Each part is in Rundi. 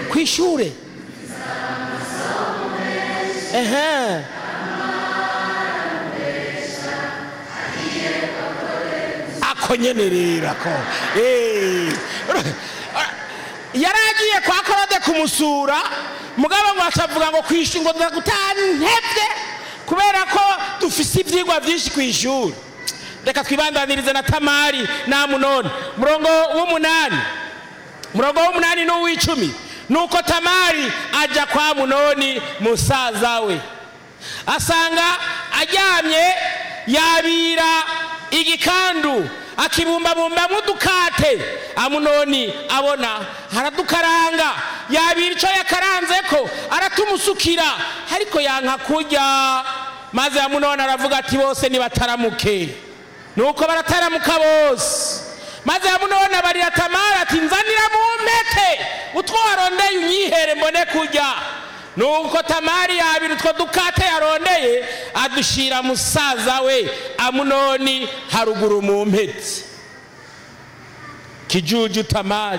ku ishure ehe ako nyene rero ako Eh. yari agiye kwa korode kumusura mugabo ngo acavuga ngo kwishu ngo ndagutaha ntevye kubera ko dufise ivyigwa vyinshi kw'ishuri reka twibandanirize na tamari na munoni murongo w'umunani murongo w'umunani n'uw'icumi nuko tamari aja kwa munoni musaza we asanga aryamye yabira igikandu akibumbabumbamwo udukate amunoni abona haradukaranga yabira ico yakaranzeko aratumusukira ariko yanka kurya maze amunoni aravuga ati bose nibataramuke nuko barataramuka bose maze amunoni abarira tamari ati nzanira mu mpete utwo warondeye unyihere mbone kurya nuko tamari yabira utwo dukate yarondeye adushira musaza we amunoni haruguru mu mpete kijuju tamari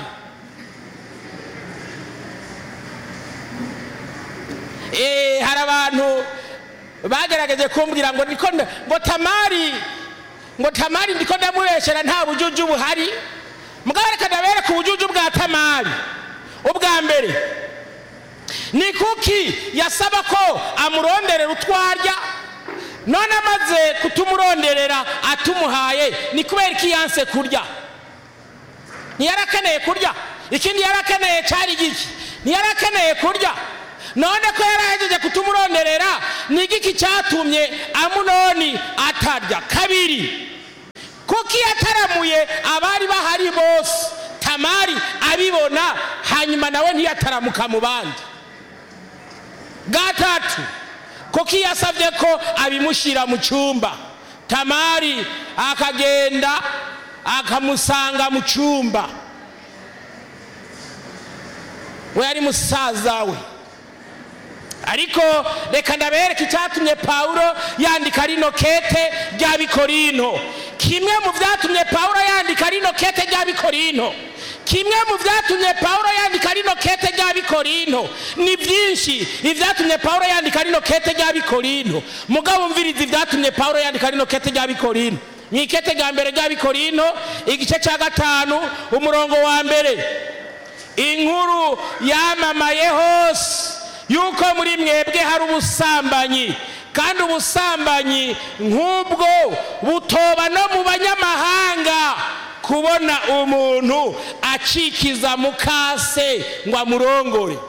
Eh, hari abantu bagerageje kumbwira ngo niko nda- ngo tamari ngo tamari ndiko ndamubeshera nta bujuju buhari mugabo reka ndabereka ubujuju bwa tamari ubwa mbere ni kuki yasaba ko amuronderera utwarya none amaze kutumuronderera atumuhaye ni kubera iki yanse kurya ntiyari akeneye kurya ikindi yari akeneye cyari giki ntiyari akeneye kurya none ko yari ahejeje kutumuronderera ni igiki cyatumye amunoni atarya kabiri kuko iyo ataramuye abari bahari bose tamari abibona hanyuma nawe ntiyataramuka mu bandi gatatu kuko iyo asabye ko abimushyira mu cyumba tamari akagenda akamusanga mu cyumba we ari musaza we ariko reka ndabereke icyatumye pawulo yandika rino kete rya bikorino kimwe mu byatumye pawulo yandika rino kete rya bikorino kimwe mu byatumye pawulo yandika rino kete rya bikorino ni byinshi ibyatumye pawulo yandika rino kete rya bikorino mugabo umviriza ibyatumye pawulo yandika rino kete rya bikorino ni ikete rya mbere rya bikorino igice cya gatanu umurongo wa mbere inkuru yamamaye hose yuko muri mwebwe hari ubusambanyi kandi ubusambanyi nk'ubwo butoba no mu banyamahanga kubona umuntu acikiza mukase ngo amurongore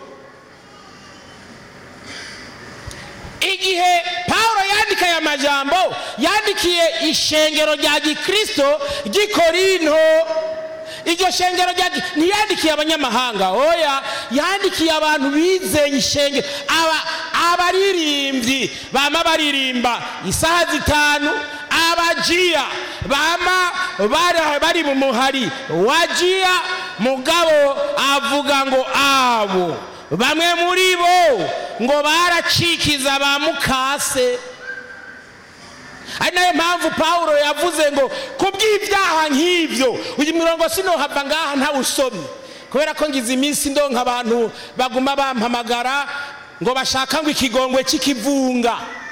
igihe pawulo yandika aya majambo yandikiye ishengero rya gikristo ry'i korinto iryo shengero rya ntiyandikiye abanyamahanga oya yandikiye abantu bizeye ishengero aba abaririmbyi bama baririmba isaha zitanu abajiya bama bari- bari mu muhari wajiya mugabo avuga ngo abo bamwe muri bo ngo baracikiza ba mukase ari nayo mpamvu pawulo yavuze ngo kubw'ibyaha nk'ibyo uyu mirongo sinohava ngaha ntawusomye kubera ko ngize iminsi ndonka abantu baguma bampamagara ngo bashaka ngo ikigongwe cy'ikivunga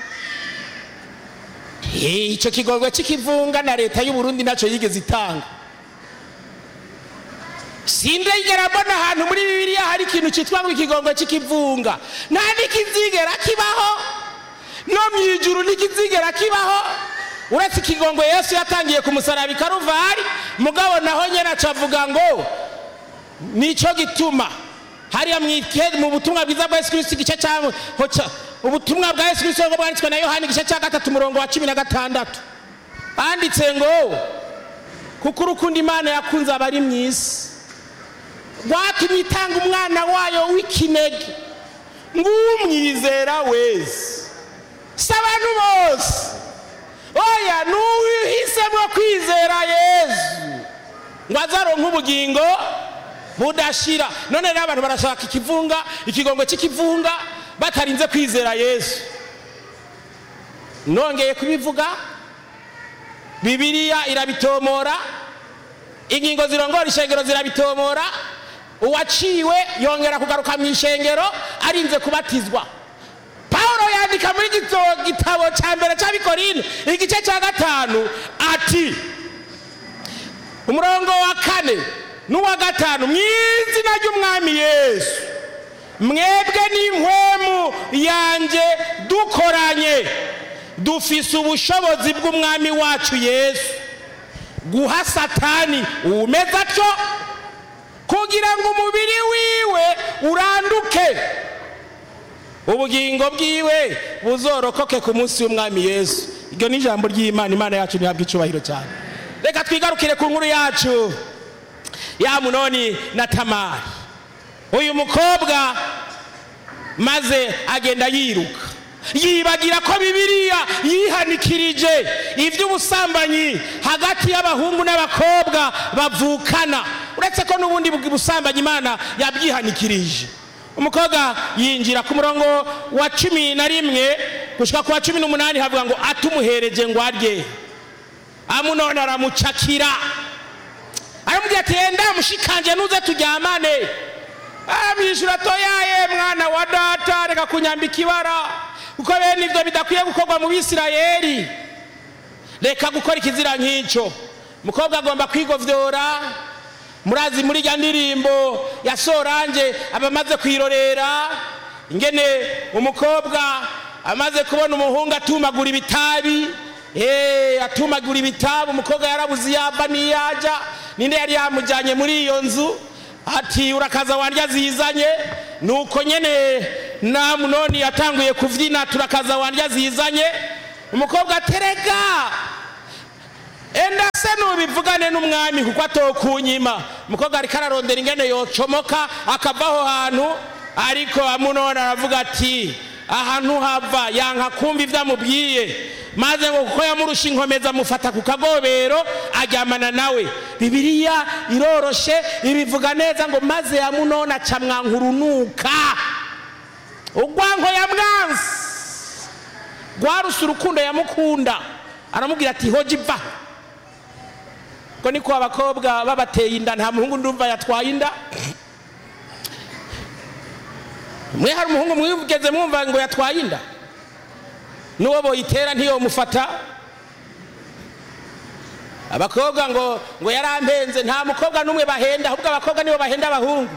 Eh, icyo kigongwe cy'ikivunga na leta y'u Burundi nacyo yigeze itanga sindegera mbona ahantu muri bibiliya hari ikintu cyitwa ngo ikigongwe cy'ikivunga nta n'ikizigera kibaho no mu ijuru ntikizigera kibaho uretse ikigongwe yesu yatangiye ku musaraba i karuvari mugabo naho nyine acavuga ngo nicyo gituma hariya mu ike- mu butumwa bwiza bwa yesu kirisito igice cya ho cya- ubutumwa bwa yesu kirisito ngo bwanditswe na yohani igice cya gatatu umurongo wa cumi na gatandatu banditse ngo kuko urukundo imana yakunze abari mu isi rwatumye itanga umwana wayo w'ikinege ngo umwizera wese si abantu bose oya n'uhisemo kwizera yesu ngo azaronke ubugingo budashira none rero abantu barashaka ikivunga ikigongo cy'ikivunga batarinze kwizera yesu nongeye kubivuga bibiliya irabitomora ingingo zirongora ishengero zirabitomora uwaciwe yongera kugaruka mu ishengero arinze kubatizwa pawulo yandika muri gito- gitabo cya mbere cy'abikorine igice cya gatanu ati umurongo wa kane n'uwa gatanu mu izina ry'umwami yesu mwebwe n'impwemu yanjye dukoranye dufise ubushobozi bw'umwami wacu yesu guha satani uwumeze atyo kugira ngo umubiri wiwe uranduke ubugingo bwiwe buzorokoke ku munsi w'umwami yesu iryo ni ijambo ry'imana imana yacu ntihabwa icyubahiro cyane reka twigarukire ku nkuru yacu ya munoni na tamari uyu mukobwa maze agenda yiruka yibagira ko bibiliya yihanikirije iby'ubusambanyi hagati y'abahungu n'abakobwa bavukana uretse ko n'ubundi busambanyi imana yabyihanikirije umukobwa yinjira ku murongo wa cumi na rimwe gushyika ku wa cumi n'umunani havuga ngo atumuhereje ngo arye amunoni aramucakira aramubwira ati yenda mushikanje nuze turyamane amwishyura toyaye mwana wa data reka kunyambika ibara kuko bene ibyo bidakwiye gukorwa mu bisirayeli reka gukora ikizira nk'icyo umukobwa agomba kwigovyora murazi muri rya ndirimbo ya sorange aba amaze kwirorera ingene umukobwa amaze kubona umuhungu atumagura ibitabi Eh, atumagura ibitabi umukobwa yarabuze yava n'iyaja ninde yari yamujyanye muri iyo nzu ati urakaza wandya zizanye nuko nyene namunoni yatanguye kuvyina turakaza wandya zizanye umukobwa aterega enda se nubivugane n'umwami kuko atokunyima umukobwa ariko ararondera ingene yocomoka akava aho hantu ariko amunoni aravuga ati ahantu hava yanka kumva ivyo amubwiye maze ngo kuko yamurusha inkomeza amufata ku kagobero aryamana nawe bibiliya iroroshe ibivuga neza ngo maze yamunoni aca mwankurunuka ugwanko yamwansi rwaruse urukundo yamukunda aramubwira ati hoja iva ko niko abakobwa babateye inda nta muhungu ndumva yatwaye inda mwe hari umuhungu mwigeze mwumva ngo yatwaye inda n'uwo boyitera ntiyomufata abakobwa ngo ngo yarampenze nta mukobwa n'umwe bahenda ahubwo abakobwa nibo bahenda abahungu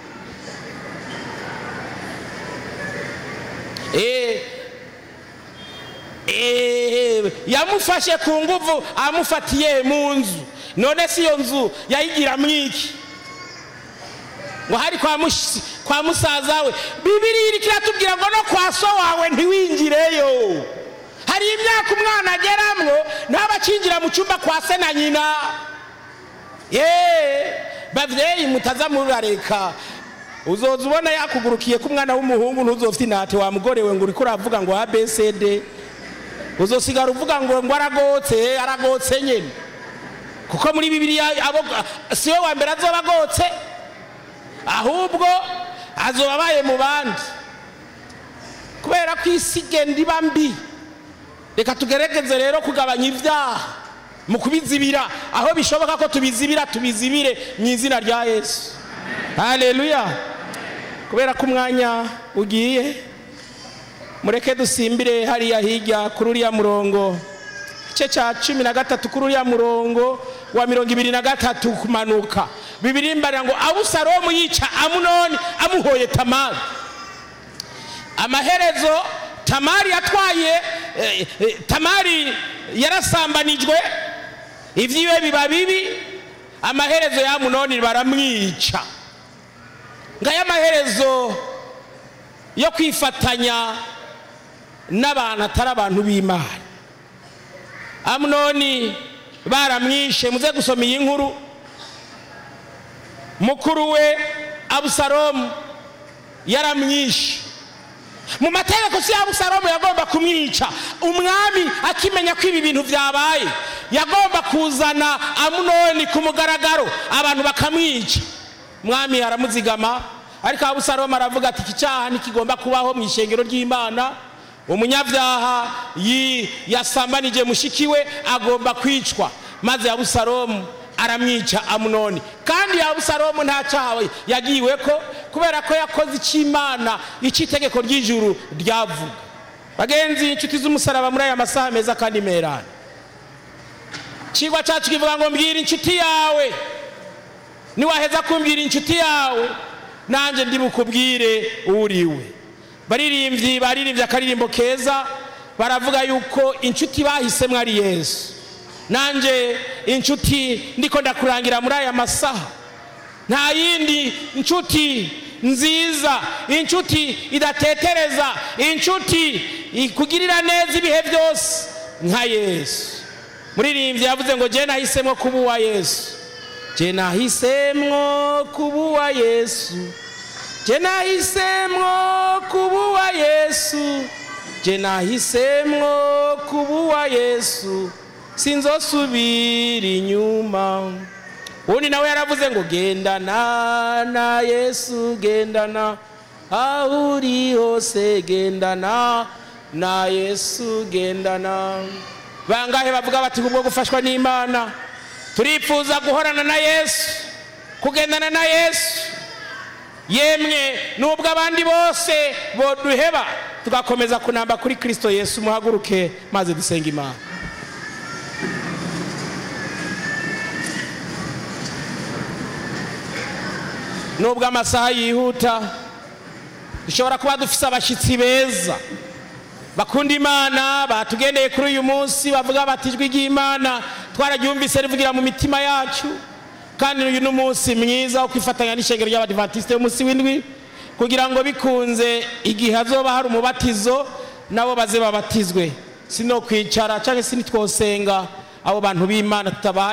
Eh, eh, yamufashe ku nguvu amufatiye mu nzu none si iyo nzu yayigira mwiki ngo hari kwa, mushi- kwa musaza we bibiri iri kiratubwira ngo no kwa so wawe ntiwingireyo hari imyaka umwana ageramwo ntabacinjira mu cyumba kwa se na nyina ye bavyeyi mutaza murareka uzoza ubona yakugurukiye ko umwana w'umuhungu ntuzofite inate wa mugore we ngo uriko uravuga ngo abcd uzosigara uvuga ngo ngo aragotse aragotse nyene kuko muri bibiliya abo siwe wa mbere azoba agotse ahubwo azoba abaye mu bandi kubera ko isi igenda iba mbi reka tugerageze rero kugabanya ibyaha mu kubizibira aho bishoboka ko tubizibira tubizibire mu izina rya yesu haleluya kubera ko umwanya ugiye mureke dusimbire hariya hirya kuri uriya murongo igice cya cumi na gatatu kuri uriya murongo wa mirongo ibiri na gatatu kumanuka bibiri mbarira ngo abusalomu yica amunoni amuhoye tamari amaherezo tamari yatwaye eh, eh, tamari yarasambanijwe ivyiwe biba bibi amaherezo ya amunoni baramwica ngaya amaherezo yo kwifatanya n'abantu atari abantu b'imana amunoni baramwishe muze gusoma iyi nkuru mukuru we abusalomu yaramwishe mu mategeko si abusalomu yagomba kumwica umwami akimenya ko ibi bintu byabaye yagomba kuzana amunoni ku mugaragaro abantu bakamwica umwami aramuzigama ariko abusalomu aravuga ati iki cyaha ntikigomba kubaho mu ishengero ry'imana umunyabyaha yi- yasambanije mushiki we agomba kwicwa maze abusalomu aramwica amunoni kandi abusalomu nta cyaha yagiwe ko kubera ko yakoze icy'imana icy'itegeko ry'ijuru ryavuga bagenzi inshuti z'umusaraba muri aya masaha meza kandi merana ikigwa cyacu kivuga ngo mbwira inshuti yawe niwaheza kumbwira inshuti yawe nanjye ndi bukubwire uriwe baririmbyi baririmbye akaririmbo keza baravuga yuko inshuti bahisemo ari yesu nanjye inshuti ndiko ndakurangira muri aya masaha nta yindi inshuti nziza inshuti idatetereza inshuti ikugirira neza ibihe byose nka yesu muririmbyi yavuze ngo jye nahisemo kuba uwa yesu jye nahisemwo kuba uwa yesu jye nahisemwo kuba uwa yesu jye nahisemwo kuba uwa yesu sinzosubira inyuma ubundi nawe yaravuze ngo gendana na yesu gendana aho uri hose gendana na yesu gendana bangahe bavuga bati kubwo gufashwa n'imana turifuza guhorana na yesu kugendana na yesu yemwe nubwo abandi bose boduheba tugakomeza kunamba kuri kirisito yesu muhaguruke maze dusenga imana nubwo amasaha yihuta dushobora kuba dufise abashyitsi beza bakunda imana batugendeye kuri uyu munsi bavuga bati ijwi ry'imana twararyumvise rivugira mu mitima yacu kandi uyu ni umunsi mwiza wo kwifatanya n'ishengero ry'abadivantisite y'umunsi w'indwi kugira ngo bikunze igihe hazoba hari umubatizo nabo baze babatizwe sino kwicara cyangwa se nitwosenga abo bantu b'imana tutabaha